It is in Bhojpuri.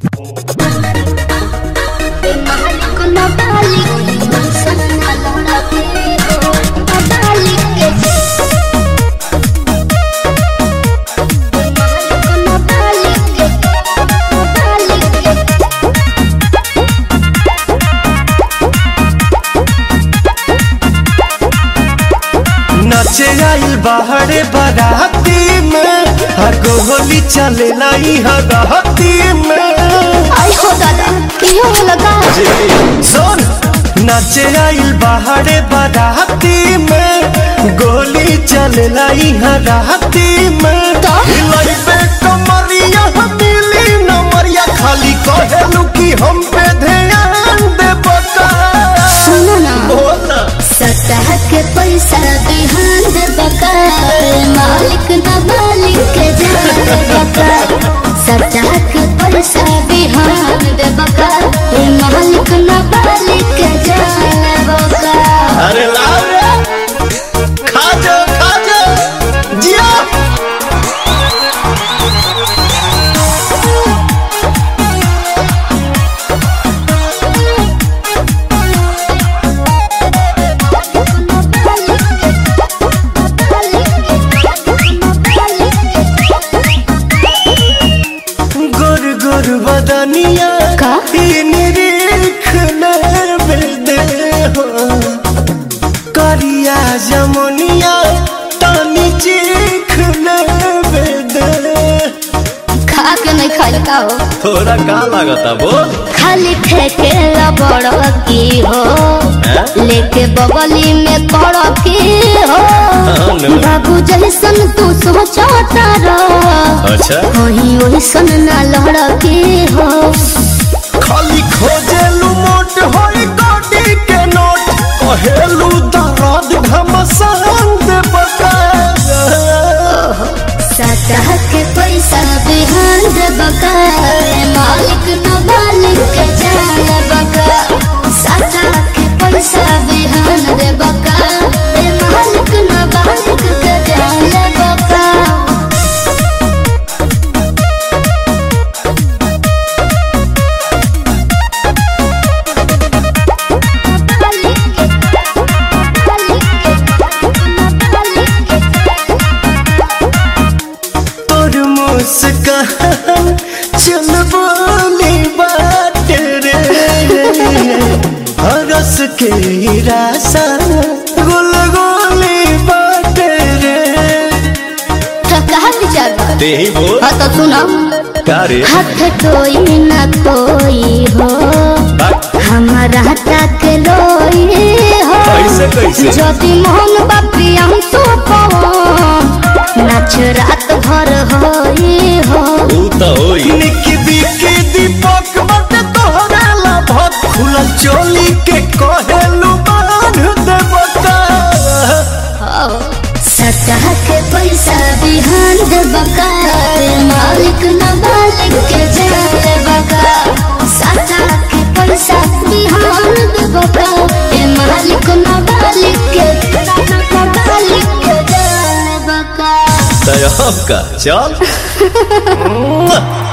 नचे आइल बाहरे बाराती में हर होली चले लाई हराती में आई हो दादा क्यों लगा सुन नचे आइल बाहरे बाराती में गोली चले लाई हराती में तो? हिलाई पे कमरिया मिली नमरिया खाली कहेलू कि हम पे ध्यान दे बता सुनो ना बोल ना सतह के पैसा बिहान दे बका मालिक ना मालिक के जान बका सतह के पैसा बिहान दे बका मालिक ना मालिक के जान बका अरे लाओ रे खा जा खा जा जिया गोर गोर बदनिया का? ई निरीख दे हो करिया जमुनिया तानी चीख दे खा के नहीं खाई का हो थोड़ा का लागता बोल खाली फेंके बड़ की हो हैं? लेके बगली में कड़ की हो हाँ, नो। बाबू जैसन तू सोचता रह अच्छा वही वैसन ना लड़ की हो खाली खोजेलू मोट होई गोडी के नोट कहेलू दर्द घमसान दे बका सतह के पैसा बिहान दे बका मालिक न मालिक के जान बका सतह के पैसा बिहान दे बका मालिक न मालिक के जान बका तोर मुस्कान चल बोली बात रे हरस के रासा गुल गोली बात रे कहा विचार बा? ते ही बोल हाँ तो सुनो का रे हाथ कोई न कोई हो हमारा तक लोई हो कैसे, कैसे? ज्योति मोहन बापी हम तो नाच रात भर होई हो ऊ तो होई निकी बिकी दीपक बट तोहरा ला भत खुला चोली के कहेलू बांध दे बता सतह के पैसा बिहान दे बका मालिक न मालिक के जान बका सतह के पैसा बिहान दे बका ए मालिक न मालिक के न मालिक के जान बका तय का चल